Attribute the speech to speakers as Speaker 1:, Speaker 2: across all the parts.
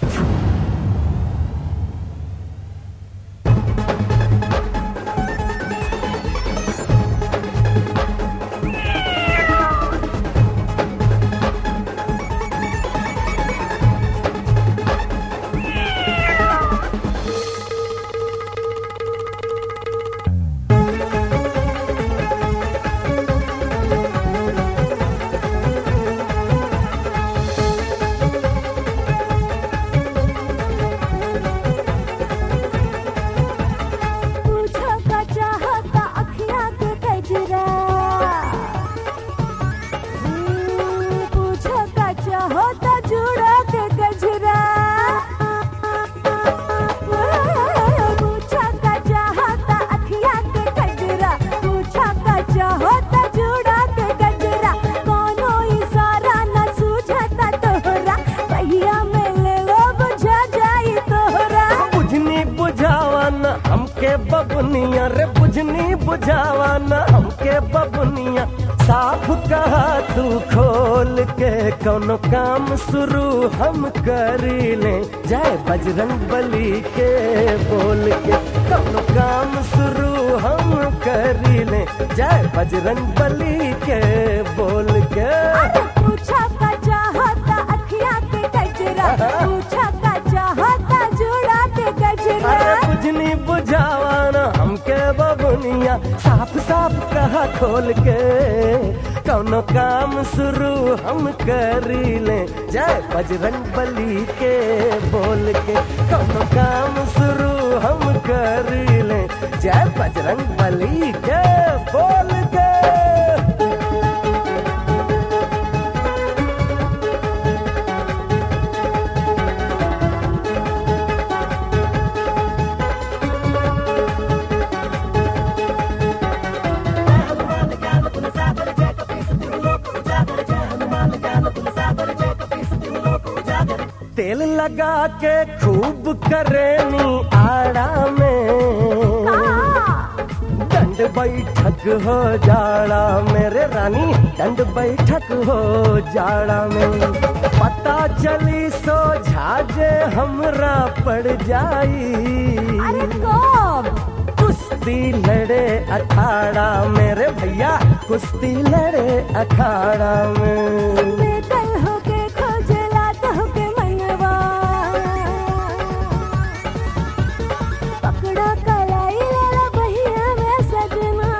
Speaker 1: पूछो का चाहता अखियाँ के कजरा हम्म, पूछो का चाहता जुड़ा के गजरा पूछो का चाहता अखियाँ के कजरा पूछो का चाहता जुड़ा के गजरा कोनो इशारा न सूझता तोहरा पहिया में ले लो बुझा जाई तोहरा
Speaker 2: बुझनी बुझावन हमके बबुनिया रे बुझनी बुझावन हमके बबुनिया साफ कहा तू खोल के कौनो काम शुरू हम करी ले जय बजरंग बली के बोल के कौनो काम शुरू हम करी ले जय बजरंग बली के बोल के
Speaker 1: अरे पूछा का चाहता अखियाँ के कजरा पूछा का चाहता जुड़ा के गजरा
Speaker 2: अरे बुझनी बुझावाना हमके बबुनिया साफ साफ कहा खोल के कौनो काम शुरू हम करी ले जय बजरंग बली के बोल के कौनो काम शुरू हम करी ले जय बजरंग बली के बोल के तेल लगा के खूब करेनी आड़ा में दंड बैठक हो जाड़ा मेरे रानी दंड बैठक हो जाड़ा में पता चली सो झाजे हमरा पड़ जाई
Speaker 1: अरे कब
Speaker 2: कुश्ती लड़े अखाड़ा मेरे भैया कुश्ती लड़े अखाड़ा में
Speaker 1: बेकल होके खोजला तो के मनवा पकड़ा कलाई लेला बहिया में सजना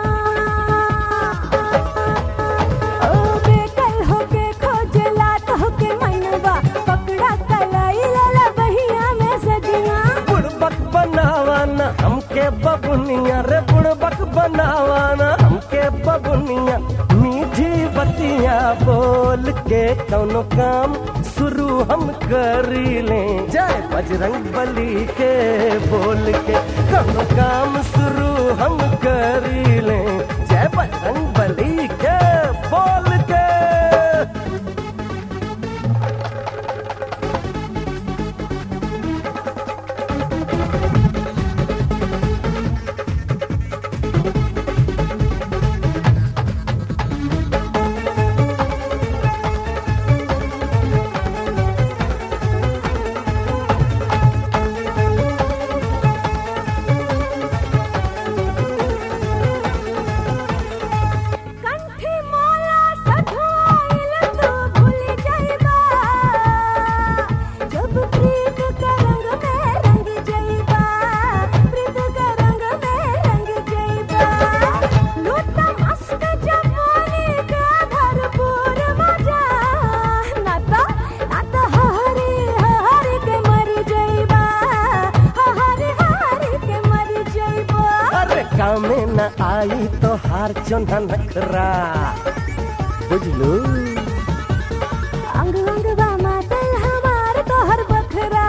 Speaker 1: ओ बेकल होके खोजला तो के मनवा पकड़ा कलाई लेला बहिया में सजना
Speaker 2: बुड़बक बनावाना हमके बबुनिया रे बुड़बक बनावाना हमके बबुनिया मीठी बतिया बोल के कौनो काम शुरू हम करी ले जय बजरंग बली के बोल के कौनो काम शुरू हम करी ले जय बजरंग बली के बोल के
Speaker 1: कंठी मोला सधवाइल तू भूल जाइबा जब प्रीत का रंग में रंग जाइबा प्रीत का रंग में रंग जाइबा लूटा मस्त जवानी का भरपूर मजा नाता नाता हरी हरी के मर जाइबा हरी हरी के मर जाइबा
Speaker 2: अरे कामे न आई तो हार चोना नखरा बुझलू
Speaker 1: अंग अंग बा मातल हमार तोहर बखरा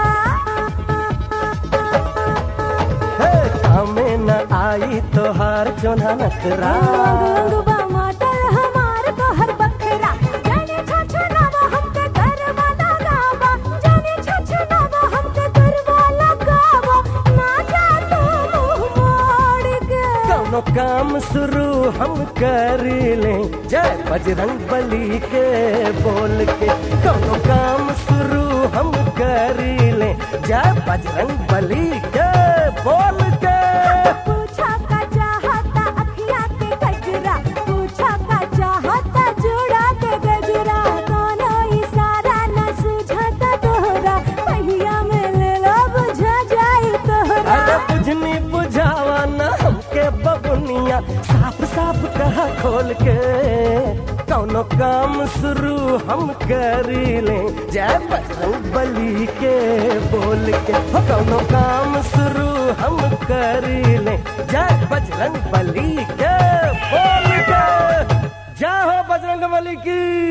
Speaker 2: हे कामे न आई तो हार चोना नखरा
Speaker 1: अंग अंग बा मातल हमार तोहर बखरा जाने छछ नवा हमके करवा लगावा जाने छछ नवा हमके करवा लगावा ना जा तू मुंह मोड़ के
Speaker 2: कौनो काम शुरू हम कर ले जय बजरंग बली के बोल के कौनो काम शुरू हम कर ले जय बजरंग बली के बोल के
Speaker 1: पूछा का चाहता अखिया के गजरा पूछा का चाहता जुड़ा के गजरा कोनो इशारा न सूझता तोहरा पहिया में ले लो बुझा जाई तोहरा
Speaker 2: अरे बुझनी बुझावा न हमके बबुनिया साफ साफ कहा खोल के कौनो काम शुरू हम कर ले जय बजरंग बली के बोल के हो कौनो काम शुरू हम कर ले जय बजरंग बली के बोल के जय हो बजरंग बली की